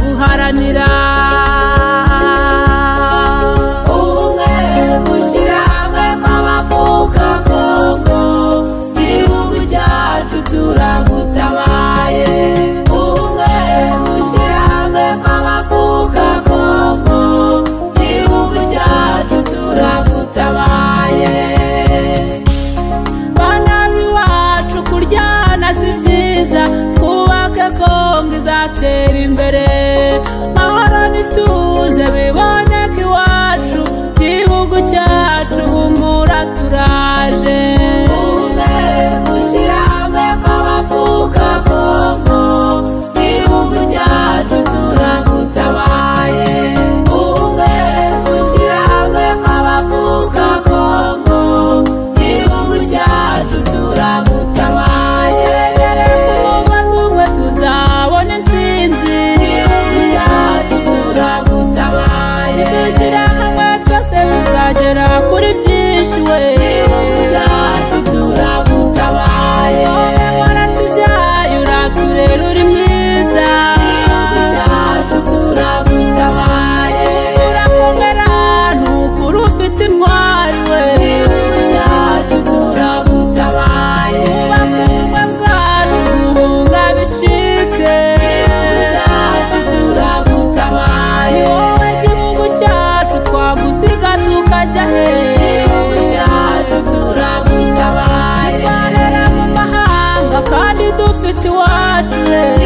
guharanira ubumwe gushyira hamwe kw'abavuka kongo igihugu cyacu turagutabaye ubumwe gushyira hamwe kw'abavuka kongo igihugu cyacu turagutabaye bana b'iwacu kuryana si byiza twubake kongo izatera imbere mahoro n'ituze biboneke iwacu igihugu cyacu humura turaje ubumwe gushyira hamwe kw'abavuka kongo igihugu cyacu turagutabaye ubumwe gushyira hamwe kw'abavuka kongo igihugu cyacu turagutabaye umugozi umwe tuzabona intsinzi igihugu cyacu turagutabaye dushyira hamwe twese tuzagera kuri byinshi we igihugu cyacu turagutabaye wowe waratubyaye uraturera uri mwiza igihugu cyacu turagutabaye urakomera nukuri ufite intwari we igihugu cyacu turagutabaye twubake ubumwe bwacu guhunga bicike igihugu cyacu turagutabaye wowe gihugu cyacu twagusiga tukajya he igihugu cyacu turagutabaye twahera mu mahanga kandi dufite iwacu he